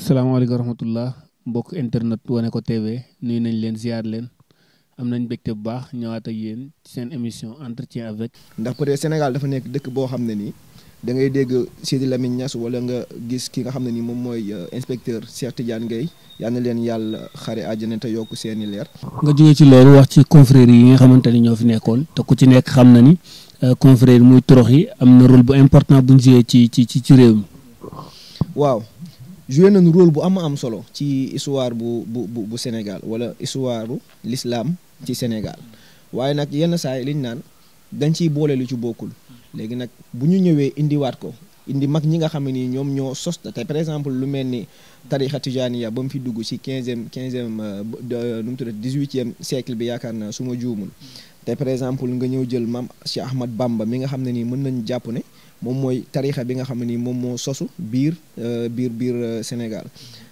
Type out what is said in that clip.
salaamaaleykum wa rahmatullah mbokk internet wane ko TV nuyu nañ leen ziar leen am nañ mbégte bu baax ñëwaat ak yéen ci seen émission entretien avec. ndax peut-être Sénégal dafa nekk dëkk boo xam ne nii da ngay dégg Sidi Lamine Niass wala nga gis ki nga xam ne nii moom mooy inspecteur Cheikh Tidiane Gueye yal na leen yàlla xare àjjana te yokk seeni leer. nga jógee ci loolu wax ci confrérie yi nga xamante ni ñoo fi nekkoon te ku ci nekk xam na ni confrérie muy torox yi am na rôle bu important bu ñu joué ci ci ci ci réew mi. waaw joué nañu rôle bu am am solo ci histoire bu bu bu bu Sénégal wala histoire bu l'islam ci Sénégal waaye nag yenn saa yi liñ naan dañ ciy boole lu ci bokkul léegi nag bu ñu ñëwee indiwaat ko indi mag ñi nga xam ne nii ñoom ñoo sos te par exemple lu mel ni tarixa tijaniya ba mu fi dugg ci quinzième quinzième nu mu tuddati dix-huitième siècle bi yaakaar naa su ma juumul te par exemple nga ñëw jël maam Cheikh Ahmad Bamba mi nga xam ne nii mën nañu jàpp ne moom mooy tarixa bi nga xam ne nii moom moo sosu biir biir biir Sénégal